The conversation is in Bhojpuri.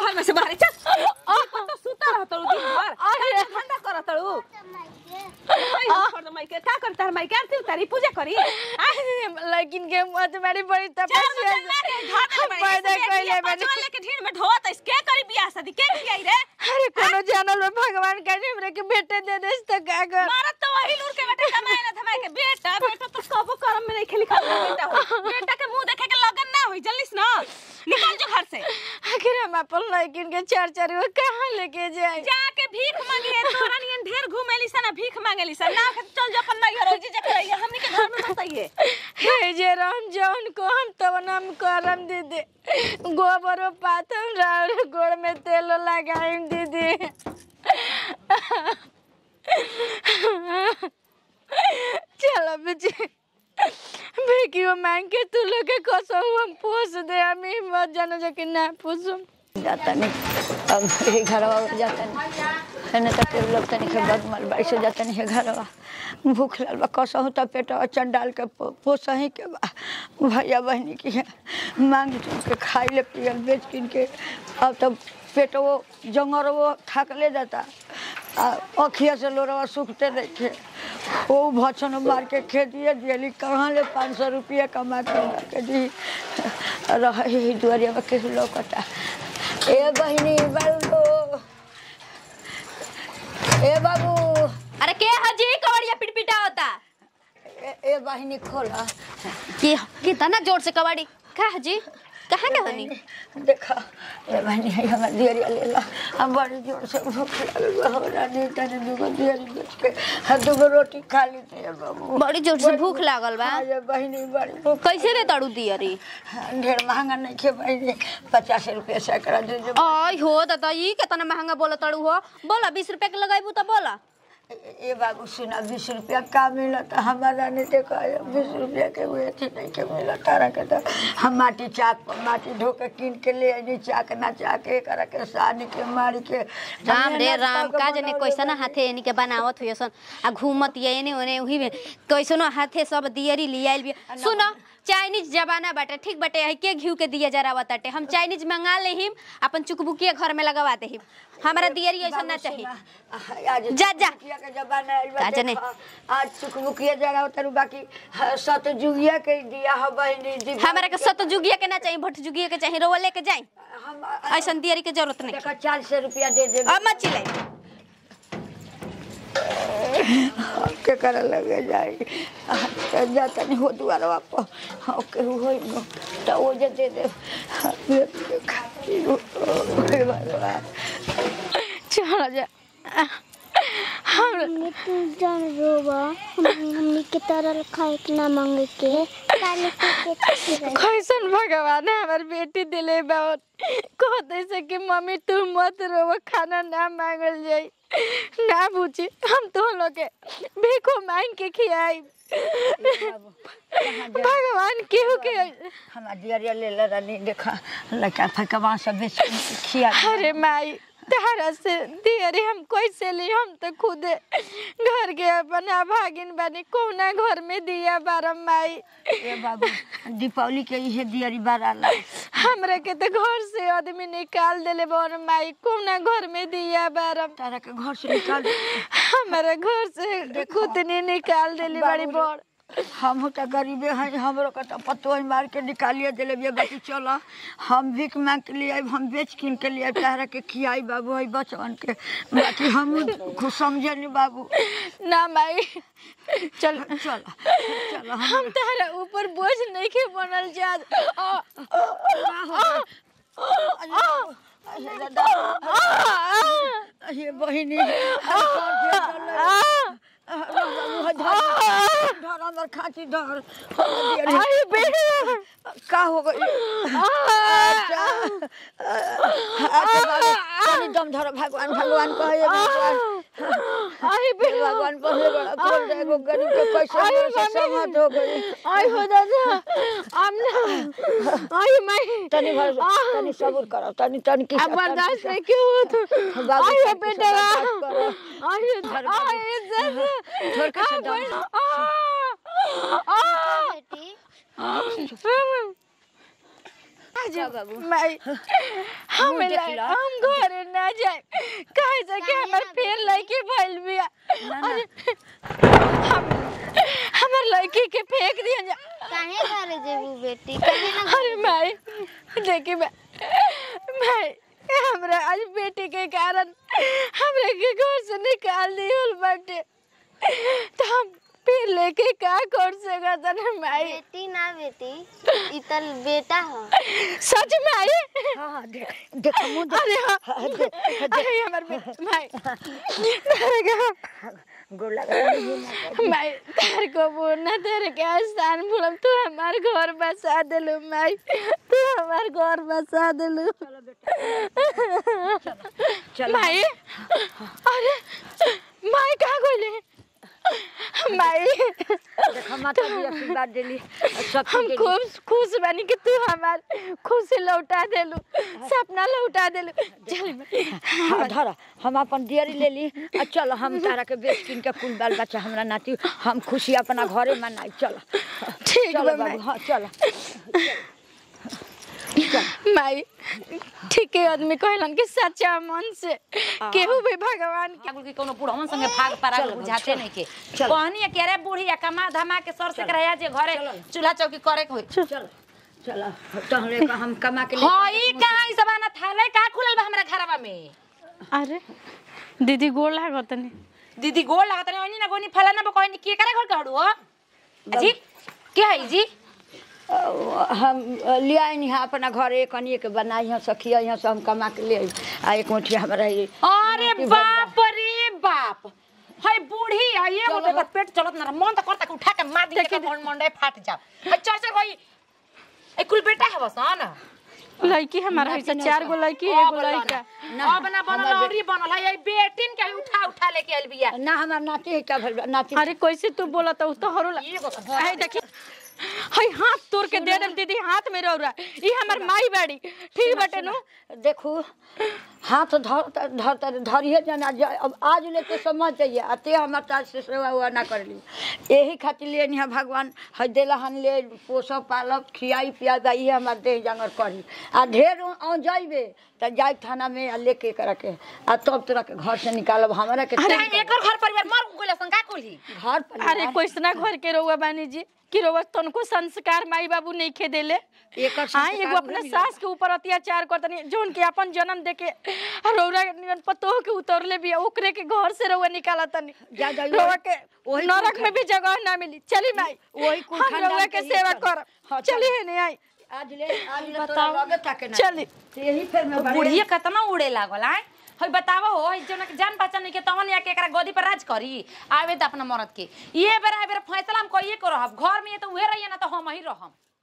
घर में से बाहर चल तो सुता रह तड़ू दिन भर अरे। धंधा कर तड़ू छोड़ दो माइके का करता है माइके आरती उतारी पूजा करी आ? लेकिन के मुंह तुम्हारी बड़ी चार तपस्या बजे ला के घर में बड़ी पैदा इसमें कइले बिया बानी। पाँचवा लेके ढीर में ढोत इस के करी बियाह शादी के किया रे अरे कोनो जानल में भगवान का हमरे के बेटे दे देस तो का कर मारत तो वही लूर के बेटा कमाए ना धमाए के बेटा बेटा तो कबो करम में नहीं खेली खा बेटा हो बेटा के मुंह देखे के लगन ना होई जल्दी से ना निकल जो घर से आखिर हम अपन लेकिन के चार चार वो कहाँ लेके जाए जाके भीख मांगे तोरा नियन ढेर घुमेली सा ना भीख मांगेली सा ना के चल जा अपन नैहर हो जी जा करैया हमनी के घर में बताइए हे जे राम जौन को हम तो नाम करम दीदी गोबर पाथम राउर गोड़ में तेल लगाइम दीदी चलो बेची बेकियो मांग के तू लोग के कसो हम पोस दे हम ही मत जानो जो कि ना पोसम जाता नहीं अब ये घरवा जाता नहीं है ना तो फिर लोग तनी के बद मल बाई से जाता नहीं है घरवा भूख लाल बा कसहु तो पेट अचन डाल के पो- पोसही के बा भैया बहनी की है मांग चुन के खाई ले पियल बेच किन के अब तो पेट वो जंगर वो थक ले जाता आ अखिया से लोरवा सूखते नहीं थे वो भछन मार के खे दिए दियली कहाँ ले पाँच सौ रुपया कमा के ला के दी रह ही दुआरिया में केहू लौकता ए बहिनी बाबू ए बाबू अरे के हजी कवड़िया पिटपिटा होता ए, ए बहिनी खोला की कितना जोर से कवाड़ी का हजी कहाँ के हनी देखा ए बहिनी है हमार दियरिया ले ला हम बड़ी जोर से भूख लगल बा हमरा नहीं तने दूगो दियरी बेच के हम दूगो रोटी खा ली थे बाबू बड़ी जोर से भूख लागल बा हाँ, ये बहिनी बड़ी भूख कैसे दे तड़ू दियरी ढेर महंगा नहीं खे बहिनी पचास रुपया सैकड़ा दे दे आई हो दादा ई कितना महंगा बोला तड़ू हो बोला बीस रुपया के लगाइबू तो बोला ए बाबू सुना बीस रुपया का मिलत हमारा नहीं देखा बीस रुपया के हुए थी नहीं के मिलत तारा के तो हम माटी चाक पर माटी धो के कीन के ले आनी चाक ना चाक एक करा के सानी के मारी के राम रे मेहनत राम करके का जने बनौले कैसन बनी। हाथे एनी के बनावत हुए सन आ घूमत ये एने ओने उही में कैसनो हाथे सब दियरी लियाइल भी सुनो चाइनीज जमाना बाटे ठीक बाटे है के घिउ के दिया जरावा ताटे हम चाइनीज मंगा लेहिम अपन चुकबुकिया घर में लगवा देहिम हमरा दियरी ऐसा ना चाहिए सुना, आज जा, जा। चुकबुकिया के जमाना आइल बा, का जाने? देखा, आज चुकबुकिया जरा उतर बाकी ह, सतजुगिया के दिया ह बहिनी दिव्या हमरा के सतजुगिया के ना चाहिए भटजुगिया के चाहिए रोवा लेके जाई हम ऐसा दियरी के जरूरत नहीं देखा चार सौ रुपया दे दे अब मत चिल्लाई के करे लगे जाई तो जाता नहीं हो दुआरवा पर हाँ केहू होई न तो वो जे दे दे हाँ, ये ये खाती हो हे भगवान चलो जा हमने तू जान रोबा हमने हमने के तरल खाए के ना मांगे के काले के के कैसन भगवान है हमार बेटी दिले बहुत कहते से कि मम्मी तू मत रो खाना ना मांगल जाई ना पूछी हम तो लोग के भीखो मांग के खियाई भगवान केहू के हमार दियरिया ले ले रानी देखा लड़का फकवा सब बेच के खिया अरे माई तारा से दियरी हम कैसे ली हम तो खुदे घर के अपना भागिन बनी कौना घर में दिया बारम माई ए बाबू दीपावली के इहे दियरी बाराला हमरा के तो घर से आदमी निकाल देले बर माई कौना घर में दिया बारम तारा के घर से निकाल दे। हमारे घर से खुदनी निकाल देली बड़ी बड़ हम तो गरीबे हैं हमरो के तो पतो ही मार के निकालिए दिले बिया बाकी चलो हम भीख मांग के लिए आइब, हम बेच किन के लिए तारा के खियाई बाबू है बचवन के बाकी हम खुद समझे नहीं बाबू ना माई चल चल चल हम हम तारा ऊपर बोझ नहीं के बनल जात आ, ये बहिनी धर हमर खाती धर अरे बेटा का हो गई अच्छा अच्छा बाबू तनी दम धर भगवान भगवान कहे भगवान अरे हे बेटा भगवान पहले बड़ा खोल दे एगो गरीब के कैसे हमरा से सहमत हो गई आई हो दादा आमना आई माई तनी भर तनी सब्र करो तनी तनी की अब बर्दाश्त नहीं क्यों हो तो बाबू, आई हो तनी से बेटा बर्दाश्त करो। आई धर बाबू। आई दादा धर के से दम आ आ बेटी आज का बाबू? माई हम देख ला- ला। हम घरे ना जाए काहे से कि हमर फेर लड़की भइल बिया अरे हम हमर लड़की के फेंक दिया जा काहे घरे जेबू बेटी काहे ना अरे माई देखी मैं माई हमरा आज बेटी के कारण हमरे के घर से निकाल दियल बाटे तो हम फिर लेके का कर सकत ना माई बेटी ना बेटी ई त बेटा ह सच में आई हाँ हाँ देख देख मुंह देख अरे हाँ हाँ, देख अरे हमर बे- माई तेरे के गोड़ लगा माई तार को बोलना तेरे के आसान भूलम तू हमार घर बसा देलू माई तू हमार घर बसा देलू माई अरे माई कहाँ गइले माई देख माता भी आशीर्वाद देली सब हम खूब खुश बनी कि तू हमार खुशी लौटा देलू सपना लौटा देलू चल माई। हाँ धर हम अपन दियरी ले ली आ चल हम तारा के बेच किन के कुल बाल बच्चा हमरा नाती हम खुशी अपना घरे मनाई चल ठीक चल बा बाबू माई हाँ चल माई ठीक है आदमी कहलन कि सच्चा मन से केहू भी भगवान के आगुल के कोनो बुढ़वन संगे भाग पारा चल, बुझाते चल, नहीं के चल। कहनी है कि अरे बूढ़ी कमा धमा के सर से करया जे घरे चूल्हा चौकी करे के होई चल चल तहले का हम कमा के ले हां ई कहां ई सबाना थाले का खुलल बा हमरा घरवा में अरे दीदी गोड़ लागत नहीं दीदी गोड़ लागत नहीं ओनी ना गोनी फलाना बो कहनी के करे घर के हड़ू हो जी के है जी हम ले आई नहीं अपना घरे कनिए के बनाई हैं सखिया यहाँ से हम कमा के ले आई आ एक मुठी हमरा ये अरे बाप रे बाप हाय बूढ़ी है ये वो तो पेट चलत ना मन तो करता कि उठा के मार दिए के मन मंडे फाट जा हाय चल चल भाई ए कुल बेटा है बस ना लड़की हमारा है चार गो लड़की एगो लड़का अब ना बनल औरी बनल है ये बेटिन के उठा उठा लेके आइल बिया ना हमार नाती है क्या भइल बा? नाती अरे कैसे तू बोला तो तो हरो एगो तो है देखी हई हाथ तोड़ के दे देम दीदी हाथ में रौरा ई हमर माई बाड़ी ठीक बाटे नु देखू हाथ धर धर धरिए जना जा- अब आज लेके समझ जाइए अते हमार ताज से सेवा हुआ ना कर ली यही खातिर लिए नहीं भगवान है देला हन ले पोसब पालब खियाई पिया ये हमार देह जंगर करी आ ढेर आ जाइबे त जाए थाना में आ लेके करा के आ तब तोरा के घर से निकालब हमारा के अरे तब एकर घर परिवार मर गेल संका कोली घर पर अरे कोइसना घर के रौआ बानी जी कि रौआ तनको संस्कार माई बाबू नहीं खे देले एकर हाँ संस्कार एगो अपने नहीं सास के ऊपर अत्याचार करतनी जोन के अपन जन्म दे के रौरा नियन पतोह के उतरले भी ओकरे के घर से रौआ निकालतनी जा जा रौआ के वही नरक कुल में भी जगह ना मिली चली माई वही कुल हम खानदान रौआ के के लिए सेवा चल। कर हाँ, चल। चली है नहीं आई आज ले आज ले तोरा लगे ताके ना चली यही फिर में बड़े बुढ़िया कितना उड़े लागल आय हई बतावा हो हई जोना के जान पहचान नहीं के तवन या के एकरा गोदी पर राज करी आवे त अपना मरद के ये बेरा बेरा फैसला हम कइए को रहब घर में ये तो उहे रहिए ना तो हम ही रहम